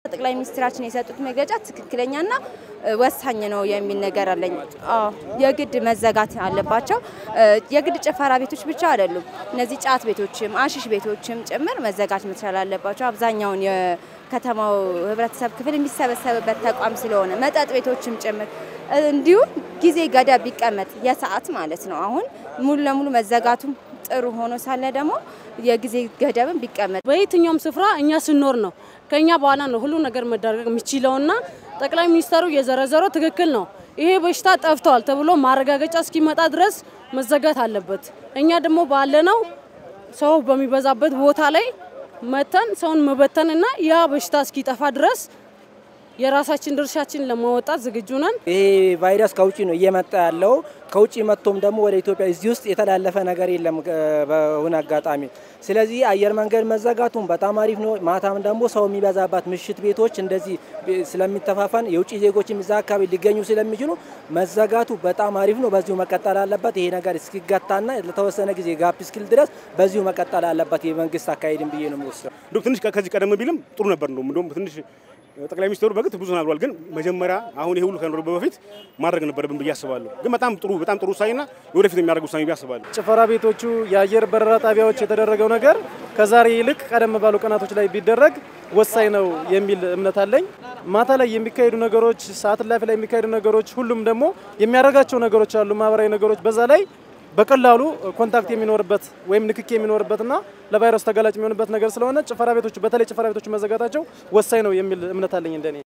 ጠቅላይ ሚኒስትራችን የሰጡት መግለጫ ትክክለኛና ወሳኝ ነው የሚል ነገር አለኝ። አዎ የግድ መዘጋት አለባቸው። የግድ ጭፈራ ቤቶች ብቻ አይደሉም። እነዚህ ጫት ቤቶችም አሽሽ ቤቶችም ጭምር መዘጋት መቻል አለባቸው። አብዛኛውን የከተማው ህብረተሰብ ክፍል የሚሰበሰብበት ተቋም ስለሆነ መጠጥ ቤቶችም ጭምር እንዲሁም ጊዜ ገደብ ቢቀመጥ የሰዓት ማለት ነው። አሁን ሙሉ ለሙሉ መዘጋቱም ጥሩ ሆኖ ሳለ ደግሞ የጊዜ ገደብን ቢቀመጥ በየትኛውም ስፍራ እኛ ስንኖር ነው ከኛ በኋላ ነው ሁሉ ነገር መደረግ የሚችለውና ጠቅላይ ሚኒስተሩ የዘረዘረው ትክክል ነው። ይሄ በሽታ ጠፍቷል ተብሎ ማረጋገጫ እስኪመጣ ድረስ መዘጋት አለበት። እኛ ደግሞ ባለነው ሰው በሚበዛበት ቦታ ላይ መተን ሰውን መበተንና ያ በሽታ እስኪጠፋ ድረስ የራሳችን ድርሻችን ለማወጣት ዝግጁ ነን። ይሄ ቫይረስ ከውጭ ነው እየመጣ ያለው። ከውጭ መጥቶም ደግሞ ወደ ኢትዮጵያ እዚህ ውስጥ የተላለፈ ነገር የለም በሆነ አጋጣሚ። ስለዚህ አየር መንገድ መዘጋቱም በጣም አሪፍ ነው። ማታም ደግሞ ሰው የሚበዛባት ምሽት ቤቶች እንደዚህ ስለሚተፋፈን የውጭ ዜጎችም እዛ አካባቢ ሊገኙ ስለሚችሉ መዘጋቱ በጣም አሪፍ ነው። በዚሁ መቀጠል አለበት። ይሄ ነገር እስኪገታና ለተወሰነ ጊዜ ጋፕ እስኪል ድረስ በዚሁ መቀጠል አለበት የመንግስት አካሄድን ብዬ ነው የሚወስደው። እንደውም ትንሽ ከዚህ ቀደም ቢልም ጥሩ ነበር። እንደውም እንደውም ትንሽ ጠቅላይ ሚኒስትሩ በግጥ ብዙ ተናግሯል። ግን መጀመሪያ አሁን ይሄ ሁሉ ከኖረ በፊት ማድረግ ነበረብን ብዬ አስባለሁ። ግን በጣም ጥሩ በጣም ጥሩ ውሳኔና ወደፊት የሚያደርግ ውሳኔ ብዬ አስባለሁ። ጭፈራ ቤቶቹ፣ የአየር በረራ ጣቢያዎች የተደረገው ነገር ከዛሬ ይልቅ ቀደም ባሉ ቀናቶች ላይ ቢደረግ ወሳኝ ነው የሚል እምነት አለኝ። ማታ ላይ የሚካሄዱ ነገሮች፣ ሰዓት እላፊ ላይ የሚካሄዱ ነገሮች፣ ሁሉም ደግሞ የሚያደርጋቸው ነገሮች አሉ፣ ማህበራዊ ነገሮች በዛ ላይ በቀላሉ ኮንታክት የሚኖርበት ወይም ንክክ የሚኖርበትና ለቫይረሱ ተጋላጭ የሚሆንበት ነገር ስለሆነ ጭፈራ ቤቶቹ በተለይ ጭፈራ ቤቶቹ መዘጋታቸው ወሳኝ ነው የሚል እምነት አለኝ እንደኔ።